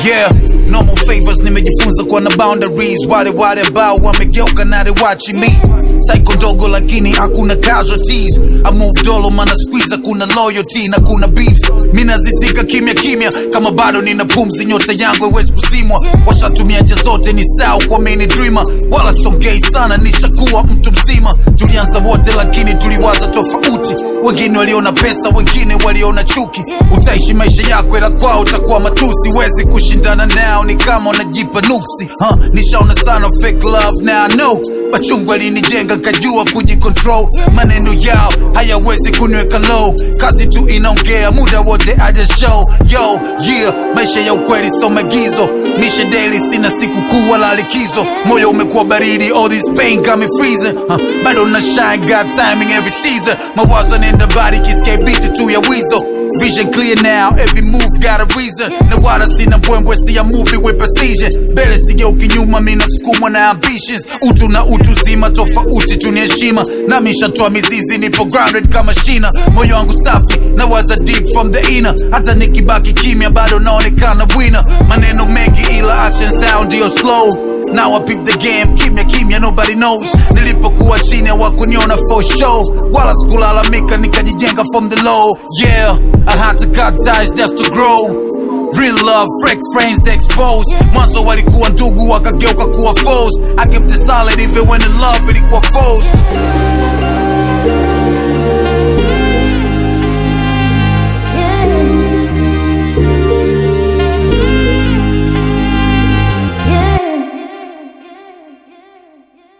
yeah normal favors nimejifunza kuwa na boundaries wale wale ambao wamegeuka na they watching me psycho dogo lakini hakuna casualties I move dolo mana squeeze kuna loyalty na kuna beef mi nazizika kimya kimya kama bado nina pumzi nyota yangu haiwezi kuzimwa washatumia nje zote ni sawa kwa mini dreamer wala songei sana nishakuwa mtu mzima tulianza wote lakini tuliwaza tofauti wengine waliona pesa wengine waliona chuki utaishi maisha yako ila kwao utakuwa matusi wezi kushindana nao ni kama unajipa nuksi huh? nishaona sana fake love now I know machungu alinijenga kajua kujicontrol maneno yao hayawezi kuniweka low kazi tu inaongea muda wote aja show yo yeah maisha ya ukweli so magizo mishe daily sina siku kuu wala likizo moyo umekuwa baridi all this pain got me freezing huh? bado na shine got timing every season mawazo nenda bari kiske beat tu ya wizo Vision clear now, every move got a reason. Na wala sina mbwembwe, see a movie with precision. Mbele sigeuki nyuma, mi nasukumwa na ambitions. Utu na utu zima, tofauti tu ni heshima. Nami nishatoa mizizi, nipo grounded kama shina. Moyo wangu safi, na waza deep from the inner. Hata nikibaki kimya, bado naonekana winner. Maneno mengi ila action sound ndio slow. Now I peep the game, kimya kimya, nobody knows. Nilipokuwa chini hawakuniona for show, wala sikulalamika, nikajijenga from the low. Yeah, I had to cut ties just to grow. Real love, fake friends exposed. Mwanzo walikuwa ndugu wakageuka kuwa foes. I kept it solid even when the love ilikuwa forced.